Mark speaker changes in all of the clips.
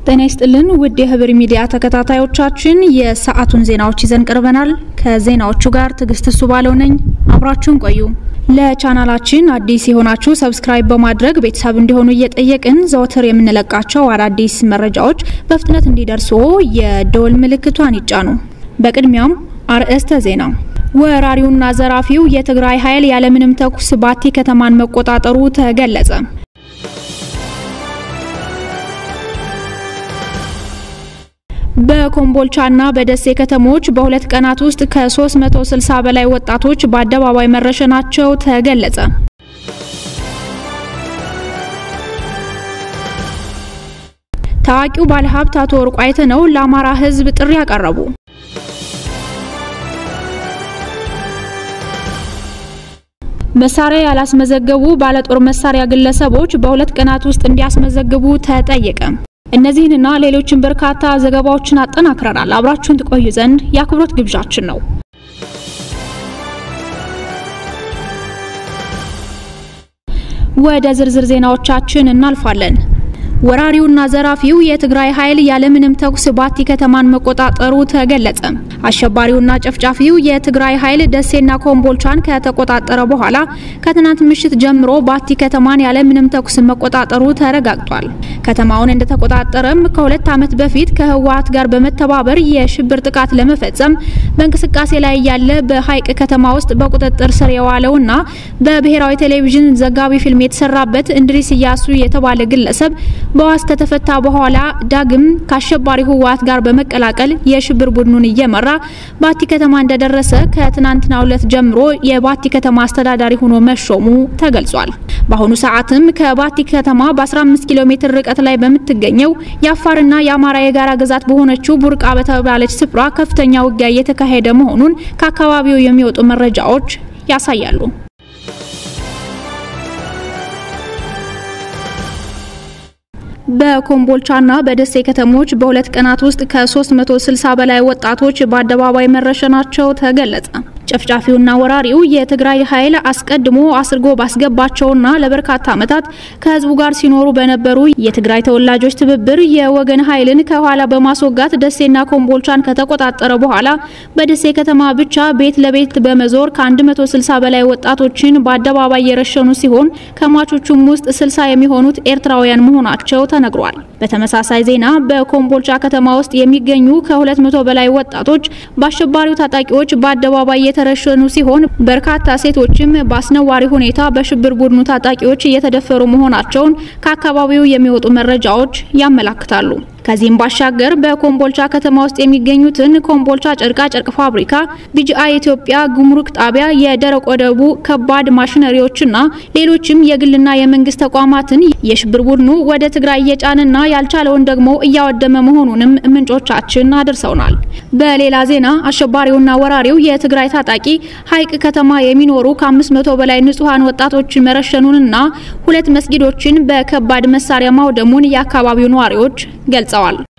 Speaker 1: ጤና ይስጥልን ውድ የህብር ሚዲያ ተከታታዮቻችን የሰዓቱን ዜናዎች ይዘን ቀርበናል። ከዜናዎቹ ጋር ትዕግስት እሱ ባለው ነኝ። አብራችሁን ቆዩ። ለቻናላችን አዲስ የሆናችሁ ሰብስክራይብ በማድረግ ቤተሰብ እንዲሆኑ እየጠየቅን ዘወትር የምንለቃቸው አዳዲስ መረጃዎች በፍጥነት እንዲደርሱ የደወል ምልክቷን ይጫኑ። በቅድሚያም አርዕስተ ዜና። ወራሪውና ዘራፊው የትግራይ ኃይል ያለምንም ተኩስ ባቲ ከተማን መቆጣጠሩ ተገለጸ። በኮምቦልቻና በደሴ ከተሞች በሁለት ቀናት ውስጥ ከ360 በላይ ወጣቶች በአደባባይ መረሸናቸው ተገለጸ። ታዋቂው ባለሀብት አቶ ወርቁ አይተነው ለአማራ ሕዝብ ጥሪ ያቀረቡ። መሳሪያ ያላስመዘገቡ ባለጦር መሳሪያ ግለሰቦች በሁለት ቀናት ውስጥ እንዲያስመዘግቡ ተጠየቀ። እነዚህንና ሌሎችን በርካታ ዘገባዎችን አጠናክረናል። አብራችሁን ትቆዩ ዘንድ የአክብሮት ግብዣችን ነው። ወደ ዝርዝር ዜናዎቻችን እናልፋለን። ወራሪውና ዘራፊው የትግራይ ኃይል ያለምንም ተኩስ ባቲ ከተማን መቆጣጠሩ ተገለጸ። አሸባሪውና ጨፍጫፊው የትግራይ ኃይል ደሴና ኮምቦልቻን ከተቆጣጠረ በኋላ ከትናንት ምሽት ጀምሮ ባቲ ከተማን ያለምንም ተኩስ መቆጣጠሩ ተረጋግጧል። ከተማውን እንደተቆጣጠረም ከሁለት ዓመት በፊት ከህወሓት ጋር በመተባበር የሽብር ጥቃት ለመፈጸም በእንቅስቃሴ ላይ ያለ በሀይቅ ከተማ ውስጥ በቁጥጥር ስር የዋለውና በብሔራዊ ቴሌቪዥን ዘጋቢ ፊልም የተሰራበት እንድሪስ እያሱ የተባለ ግለሰብ በዋስ ከተፈታ በኋላ ዳግም ከአሸባሪ ህወሓት ጋር በመቀላቀል የሽብር ቡድኑን እየመራ ባቲ ከተማ እንደደረሰ ከትናንትናው ዕለት ጀምሮ የባቲ ከተማ አስተዳዳሪ ሆኖ መሾሙ ተገልጿል። በአሁኑ ሰዓትም ከባቲ ከተማ በ15 ኪሎ ሜትር ርቀት ላይ በምትገኘው የአፋርና የአማራ የጋራ ግዛት በሆነችው ቡርቃ በተባለች ስፍራ ከፍተኛ ውጊያ እየተካሄደ መሆኑን ከአካባቢው የሚወጡ መረጃዎች ያሳያሉ። በኮምቦልቻና በደሴ ከተሞች በሁለት ቀናት ውስጥ ከ360 በላይ ወጣቶች በአደባባይ መረሸናቸው ተገለጸ። ጨፍጫፊውና ወራሪው የትግራይ ኃይል አስቀድሞ አስርጎ ባስገባቸውና ለበርካታ ዓመታት ከህዝቡ ጋር ሲኖሩ በነበሩ የትግራይ ተወላጆች ትብብር የወገን ኃይልን ከኋላ በማስወጋት ደሴና ኮምቦልቻን ከተቆጣጠረ በኋላ በደሴ ከተማ ብቻ ቤት ለቤት በመዞር ከ160 በላይ ወጣቶችን በአደባባይ የረሸኑ ሲሆን ከሟቾቹም ውስጥ 60 የሚሆኑት ኤርትራውያን መሆናቸው ተነግሯል። በተመሳሳይ ዜና በኮምቦልቻ ከተማ ውስጥ የሚገኙ ከ200 በላይ ወጣቶች በአሸባሪው ታጣቂዎች በአደባባይ የተረሸኑ ሲሆን በርካታ ሴቶችም በአስነዋሪ ሁኔታ በሽብር ቡድኑ ታጣቂዎች እየተደፈሩ መሆናቸውን ከአካባቢው የሚወጡ መረጃዎች ያመላክታሉ። ከዚህም ባሻገር በኮምቦልቻ ከተማ ውስጥ የሚገኙትን ኮምቦልቻ ጨርቃ ጨርቅ ፋብሪካ፣ ቢጂአይ ኢትዮጵያ ጉምሩክ ጣቢያ፣ የደረቅ ወደቡ ከባድ ማሽነሪዎችና ሌሎችም የግልና የመንግስት ተቋማትን የሽብር ቡድኑ ወደ ትግራይ እየጫንና ያልቻለውን ደግሞ እያወደመ መሆኑንም ምንጮቻችን አድርሰውናል። በሌላ ዜና አሸባሪውና ወራሪው የትግራይ ታጣቂ ሀይቅ ከተማ የሚኖሩ ከ500 በላይ ንጹሃን ወጣቶችን መረሸኑንና ሁለት መስጊዶችን በከባድ መሳሪያ ማውደሙን የአካባቢው ነዋሪዎች ገልጸዋል።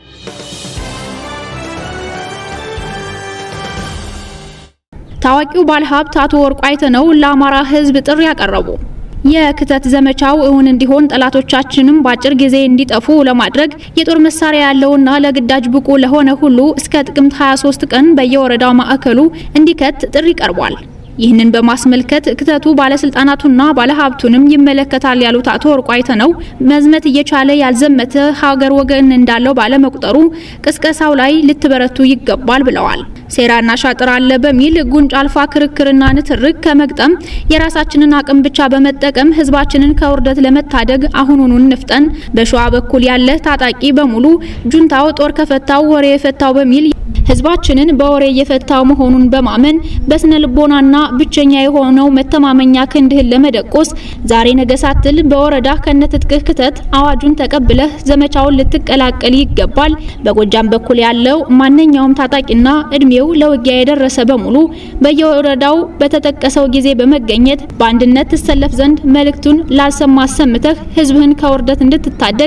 Speaker 1: ታዋቂው ባለሀብት አቶ ወርቁ አይተነው ለአማራ ሕዝብ ጥሪ ያቀረቡ። የክተት ዘመቻው እውን እንዲሆን ጠላቶቻችንም በአጭር ጊዜ እንዲጠፉ ለማድረግ የጦር መሳሪያ ያለውና ለግዳጅ ብቁ ለሆነ ሁሉ እስከ ጥቅምት 23 ቀን በየወረዳው ማዕከሉ እንዲከት ጥሪ ቀርቧል። ይህንን በማስመልከት ክተቱ ባለስልጣናቱና ባለሀብቱንም ይመለከታል ያሉት አቶ ወርቁ አይተነው መዝመት እየቻለ ያልዘመተ ሀገር ወገን እንዳለው ባለመቁጠሩ ቅስቀሳው ላይ ልትበረቱ ይገባል ብለዋል። ሴራና ሻጥር አለ በሚል ጉንጭ አልፋ ክርክርና ንትርክ ከመግጠም የራሳችንን አቅም ብቻ በመጠቀም ህዝባችንን ከውርደት ለመታደግ አሁኑኑ እንፍጠን። በሸዋ በኩል ያለ ታጣቂ በሙሉ ጁንታው ጦር ከፈታው ወሬ የፈታው በሚል ህዝባችንን በወሬ እየፈታው መሆኑን በማመን በስነ ልቦናና ብቸኛ የሆነው መተማመኛ ክንድህን ለመደቆስ ዛሬ ነገ ሳትል በወረዳ ከነትጥቅህ ክተት አዋጁን ተቀብለህ ዘመቻውን ልትቀላቀል ይገባል። በጎጃም በኩል ያለው ማንኛውም ታጣቂና እድሜው ለውጊያ የደረሰ በሙሉ በየወረዳው በተጠቀሰው ጊዜ በመገኘት በአንድነት ትሰለፍ ዘንድ መልእክቱን ላልሰማ አሰምተህ ህዝብህን ከውርደት እንድትታደግ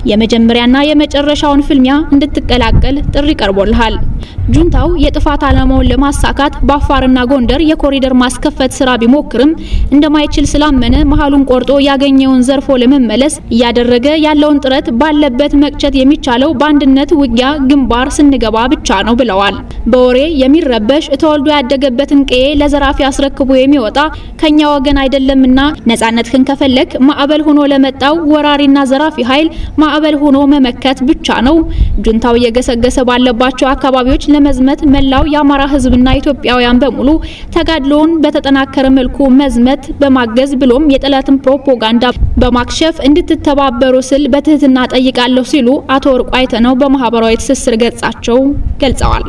Speaker 1: የመጀመሪያና የመጨረሻውን ፍልሚያ እንድትቀላቀል ጥሪ ቀርቦልሃል። ጁንታው የጥፋት ዓላማውን ለማሳካት በአፋርና ጎንደር የኮሪደር ማስከፈት ስራ ቢሞክርም እንደማይችል ስላመነ መሀሉን ቆርጦ ያገኘውን ዘርፎ ለመመለስ እያደረገ ያለውን ጥረት ባለበት መቅጨት የሚቻለው በአንድነት ውጊያ ግንባር ስንገባ ብቻ ነው ብለዋል። በወሬ የሚረበሽ ተወልዶ ያደገበትን ቀዬ ለዘራፊ አስረክቦ የሚወጣ ከኛ ወገን አይደለምና ነጻነትህን ከፈለክ ማዕበል ሆኖ ለመጣው ወራሪና ዘራፊ ኃይል ማዕበል ሆኖ መመከት ብቻ ነው። ጁንታው እየገሰገሰ ባለባቸው አካባቢዎች ለመዝመት መላው የአማራ ሕዝብና ኢትዮጵያውያን በሙሉ ተጋድሎውን በተጠናከረ መልኩ መዝመት በማገዝ ብሎም የጠላትን ፕሮፓጋንዳ በማክሸፍ እንድትተባበሩ ስል በትህትና ጠይቃለሁ ሲሉ አቶ ወርቁ አይተነው በማህበራዊ ትስስር ገጻቸው ገልጸዋል።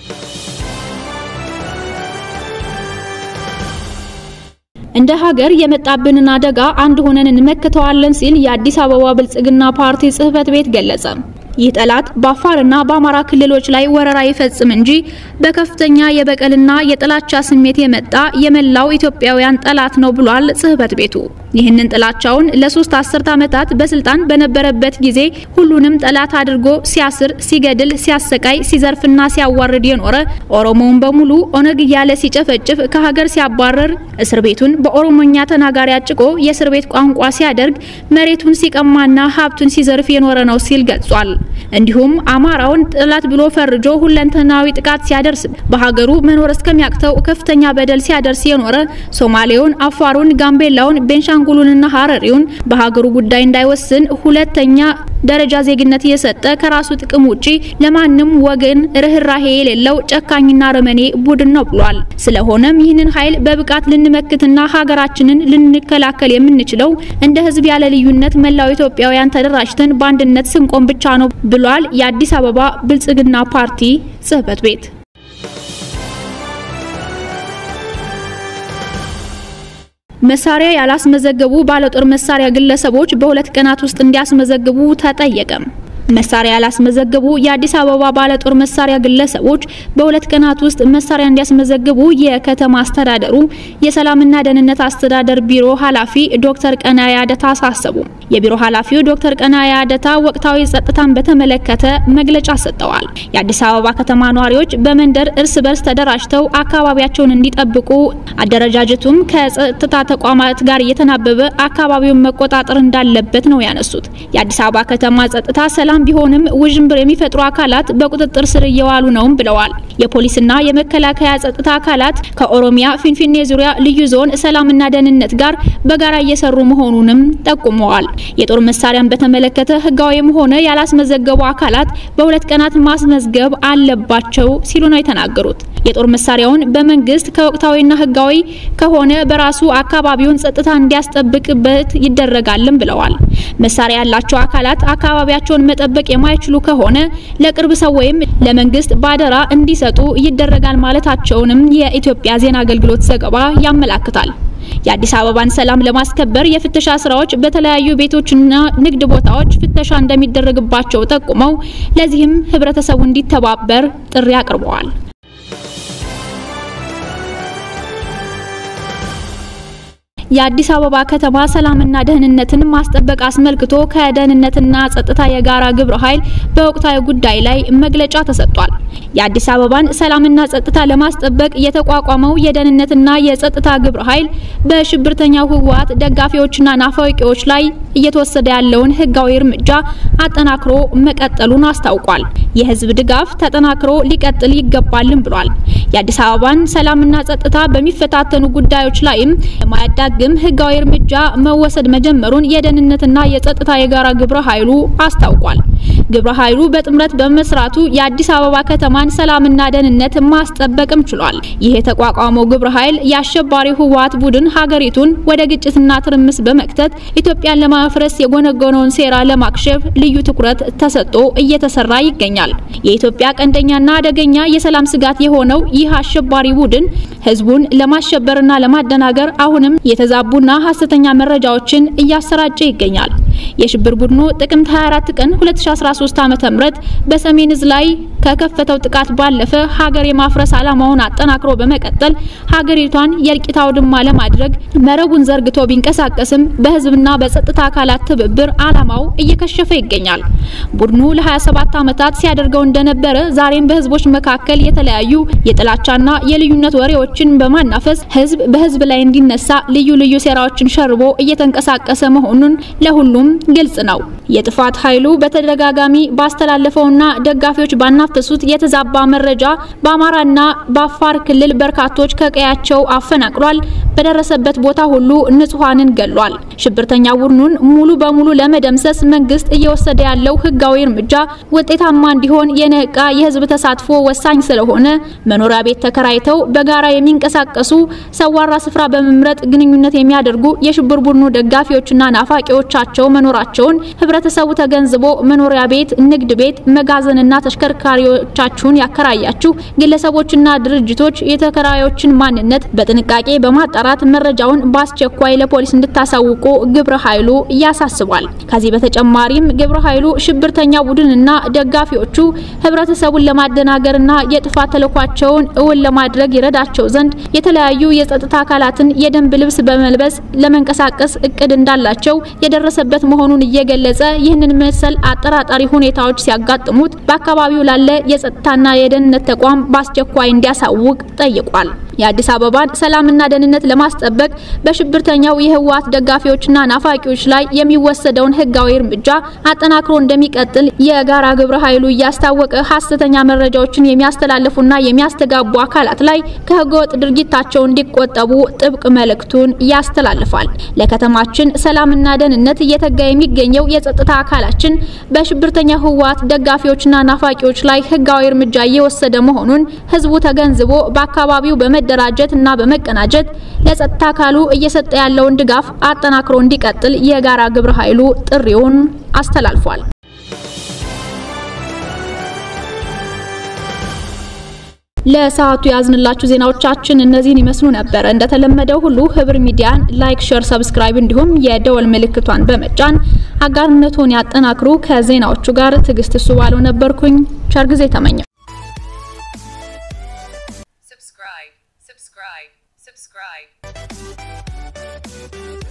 Speaker 1: እንደ ሀገር የመጣብንን አደጋ አንድ ሆነን እንመክተዋለን ሲል የአዲስ አበባ ብልጽግና ፓርቲ ጽህፈት ቤት ገለጸ። ይህ ጠላት በአፋርና በአማራ ክልሎች ላይ ወረራ ይፈጽም እንጂ በከፍተኛ የበቀልና የጥላቻ ስሜት የመጣ የመላው ኢትዮጵያውያን ጠላት ነው ብሏል ጽህፈት ቤቱ። ይህንን ጥላቻውን ለሶስት አስርት ዓመታት በስልጣን በነበረበት ጊዜ ሁሉንም ጠላት አድርጎ ሲያስር፣ ሲገድል፣ ሲያሰቃይ፣ ሲዘርፍና ሲያዋርድ የኖረ ኦሮሞውን በሙሉ ኦነግ እያለ ሲጨፈጭፍ ከሀገር ሲያባረር እስር ቤቱን በኦሮሞኛ ተናጋሪ አጭቆ የእስር ቤት ቋንቋ ሲያደርግ መሬቱን ሲቀማና ሀብቱን ሲዘርፍ የኖረ ነው ሲል ገልጿል። እንዲሁም አማራውን ጠላት ብሎ ፈርጆ ሁለንተናዊ ጥቃት ሲያደርስ በሀገሩ መኖር እስከሚያቅተው ከፍተኛ በደል ሲያደርስ የኖረ ሶማሌውን፣ አፋሩን፣ ጋምቤላውን፣ ቤንሻንጉሉንና ሀረሪውን በሀገሩ ጉዳይ እንዳይወስን ሁለተኛ ደረጃ ዜግነት እየሰጠ ከራሱ ጥቅም ውጪ ለማንም ወገን ርህራሄ የሌለው ጨካኝና ረመኔ ቡድን ነው ብሏል። ስለሆነም ይህንን ኃይል በብቃት ልንመክትና ሀገራችንን ልንከላከል የምንችለው እንደ ህዝብ ያለ ልዩነት መላው ኢትዮጵያውያን ተደራጅተን በአንድነት ስንቆም ብቻ ነው ብሏል የአዲስ አበባ ብልጽግና ፓርቲ ጽህፈት ቤት። መሳሪያ ያላስመዘገቡ ባለጦር መሳሪያ ግለሰቦች በሁለት ቀናት ውስጥ እንዲያስመዘግቡ ተጠየቀ። መሳሪያ ያላስመዘገቡ የአዲስ አበባ ባለጦር መሳሪያ ግለሰቦች በሁለት ቀናት ውስጥ መሳሪያ እንዲያስመዘግቡ የከተማ አስተዳደሩ የሰላምና ደህንነት አስተዳደር ቢሮ ኃላፊ ዶክተር ቀናያ አደታ አሳሰቡ። የቢሮ ኃላፊው ዶክተር ቀናያ አደታ ወቅታዊ ጸጥታን በተመለከተ መግለጫ ሰጥተዋል። የአዲስ አበባ ከተማ ነዋሪዎች በመንደር እርስ በርስ ተደራጅተው አካባቢያቸውን እንዲጠብቁ፣ አደረጃጀቱም ከጸጥታ ተቋማት ጋር እየተናበበ አካባቢውን መቆጣጠር እንዳለበት ነው ያነሱት። የአዲስ አበባ ከተማ ጸጥታ ሰላም ቢሆንም ውዥንብር የሚፈጥሩ አካላት በቁጥጥር ስር እየዋሉ ነውም ብለዋል። የፖሊስና የመከላከያ ጸጥታ አካላት ከኦሮሚያ ፊንፊኔ ዙሪያ ልዩ ዞን ሰላምና ደህንነት ጋር በጋራ እየሰሩ መሆኑንም ጠቁመዋል። የጦር መሳሪያን በተመለከተ ህጋዊም ሆነ ያላስመዘገቡ አካላት በሁለት ቀናት ማስመዝገብ አለባቸው ሲሉ ነው የተናገሩት። የጦር መሳሪያውን በመንግስት ከወቅታዊና ህጋዊ ከሆነ በራሱ አካባቢውን ጸጥታ እንዲያስጠብቅበት ይደረጋልም ብለዋል። መሳሪያ ያላቸው አካላት አካባቢያቸውን መጠበቅ የማይችሉ ከሆነ ለቅርብ ሰው ወይም ለመንግስት ባደራ እንዲሰጡ ይደረጋል ማለታቸውንም የኢትዮጵያ ዜና አገልግሎት ዘገባ ያመላክታል። የአዲስ አበባን ሰላም ለማስከበር የፍተሻ ስራዎች በተለያዩ ቤቶችና ንግድ ቦታዎች ፍተሻ እንደሚደረግባቸው ጠቁመው ለዚህም ህብረተሰቡ እንዲተባበር ጥሪ አቅርበዋል። የአዲስ አበባ ከተማ ሰላምና ደህንነትን ማስጠበቅ አስመልክቶ ከደህንነትና ጸጥታ የጋራ ግብረ ኃይል በወቅታዊ ጉዳይ ላይ መግለጫ ተሰጥቷል። የአዲስ አበባን ሰላምና ጸጥታ ለማስጠበቅ የተቋቋመው የደህንነትና የጸጥታ ግብረ ኃይል በሽብርተኛው ህወሓት ደጋፊዎችና ናፋቂዎች ላይ እየተወሰደ ያለውን ህጋዊ እርምጃ አጠናክሮ መቀጠሉን አስታውቋል። የህዝብ ድጋፍ ተጠናክሮ ሊቀጥል ይገባልም ብሏል። የአዲስ አበባን ሰላምና ጸጥታ በሚፈታተኑ ጉዳዮች ላይም የማያዳግም ህጋዊ እርምጃ መወሰድ መጀመሩን የደህንነትና የጸጥታ የጋራ ግብረ ኃይሉ አስታውቋል። ግብረ ኃይሉ በጥምረት በመስራቱ የአዲስ አበባ ከተማን ሰላምና ደህንነት ማስጠበቅም ችሏል። ይህ የተቋቋመው ግብረ ኃይል የአሸባሪው ህወሓት ቡድን ሀገሪቱን ወደ ግጭትና ትርምስ በመክተት ኢትዮጵያን ለማፍረስ የጎነጎነውን ሴራ ለማክሸፍ ልዩ ትኩረት ተሰጥቶ እየተሰራ ይገኛል። የኢትዮጵያ ቀንደኛና አደገኛ የሰላም ስጋት የሆነው ይህ አሸባሪ ቡድን ህዝቡን ለማሸበርና ለማደናገር አሁንም የተዛቡና ሀሰተኛ መረጃዎችን እያሰራጨ ይገኛል። የሽብር ቡድኑ ጥቅምት 24 ቀን 2013 ዓ.ም በሰሜን እዝ ላይ ከከፈተው ጥቃት ባለፈ ሀገር የማፍረስ ዓላማውን አጠናክሮ በመቀጠል ሀገሪቷን የእልቂት አውድማ ለማድረግ መረቡን ዘርግቶ ቢንቀሳቀስም በህዝብና በጸጥታ አካላት ትብብር ዓላማው እየከሸፈ ይገኛል። ቡድኑ ለ27 ዓመታት ሲያደርገው እንደነበረ ዛሬም በህዝቦች መካከል የተለያዩ የጥላቻና የልዩነት ወሬዎችን በማናፈስ ህዝብ በህዝብ ላይ እንዲነሳ ልዩ ልዩ ሴራዎችን ሸርቦ እየተንቀሳቀሰ መሆኑን ለሁሉም ግልጽ ነው። የጥፋት ኃይሉ በተደጋጋሚ ባስተላለፈውና ደጋፊዎች ባናፈሱት የተዛባ መረጃ በአማራና በአፋር ክልል በርካቶች ከቀያቸው አፈናቅሏል። በደረሰበት ቦታ ሁሉ ንጹሃንን ገሏል። ሽብርተኛ ቡድኑን ሙሉ በሙሉ ለመደምሰስ መንግስት እየወሰደ ያለው ህጋዊ እርምጃ ውጤታማ እንዲሆን የነቃ የህዝብ ተሳትፎ ወሳኝ ስለሆነ መኖሪያ ቤት ተከራይተው በጋራ የሚንቀሳቀሱ ሰዋራ ስፍራ በመምረጥ ግንኙነት የሚያደርጉ የሽብር ቡድኑ ደጋፊዎችና ናፋቂዎቻቸው መኖራቸውን ህብረተሰቡ ተገንዝቦ መኖሪያ ቤት፣ ንግድ ቤት፣ መጋዘንና ተሽከርካሪዎቻችሁን ያከራያችሁ ግለሰቦችና ድርጅቶች የተከራዮችን ማንነት በጥንቃቄ በማጣራት መረጃውን በአስቸኳይ ለፖሊስ እንድታሳውቁ ግብረ ኃይሉ ያሳስባል። ከዚህ በተጨማሪም ግብረ ኃይሉ ሽብርተኛ ቡድንና ደጋፊዎቹ ህብረተሰቡን ለማደናገርና የጥፋት ተልዕኳቸውን እውን ለማድረግ ይረዳቸው ዘንድ የተለያዩ የጸጥታ አካላትን የደንብ ልብስ በመልበስ ለመንቀሳቀስ እቅድ እንዳላቸው የደረሰበት መሆኑን እየገለጸ ይህንን መሰል አጠራጣሪ ሁኔታዎች ሲያጋጥሙት በአካባቢው ላለ የጸጥታና የደህንነት ተቋም በአስቸኳይ እንዲያሳውቅ ጠይቋል። የአዲስ አበባን ሰላምና ደህንነት ለማስጠበቅ በሽብርተኛው የህወሓት ደጋፊዎችና ናፋቂዎች ላይ የሚወሰደውን ህጋዊ እርምጃ አጠናክሮ እንደሚቀጥል የጋራ ግብረ ኃይሉ እያስታወቀ ሀሰተኛ መረጃዎችን የሚያስተላልፉና የሚያስተጋቡ አካላት ላይ ከህገወጥ ድርጊታቸው እንዲቆጠቡ ጥብቅ መልእክቱን ያስተላልፋል። ለከተማችን ሰላምና ደህንነት እየተጋ የሚገኘው የጸጥታ አካላችን በሽብርተኛ ህወሓት ደጋፊዎችና ናፋቂዎች ላይ ህጋዊ እርምጃ እየወሰደ መሆኑን ህዝቡ ተገንዝቦ በአካባቢው በመደራጀት እና በመቀናጀት ለጸጥታ አካሉ እየሰጠ ያለውን ድጋፍ አጠናክሮ እንዲቀጥል የጋራ ግብረ ኃይሉ ጥሪውን አስተላልፏል። ለሰዓቱ ያዝንላችሁ ዜናዎቻችን እነዚህን ይመስሉ ነበር። እንደተለመደው ሁሉ ህብር ሚዲያን ላይክ፣ ሼር፣ ሰብስክራይብ እንዲሁም የደወል ምልክቷን በመጫን አጋርነቱን ያጠናክሩ። ከዜናዎቹ ጋር ትዕግስት እሱ ባለው ነበርኩኝ። ቸር ጊዜ ተመኘው።
Speaker 2: subscribe, subscribe, subscribe.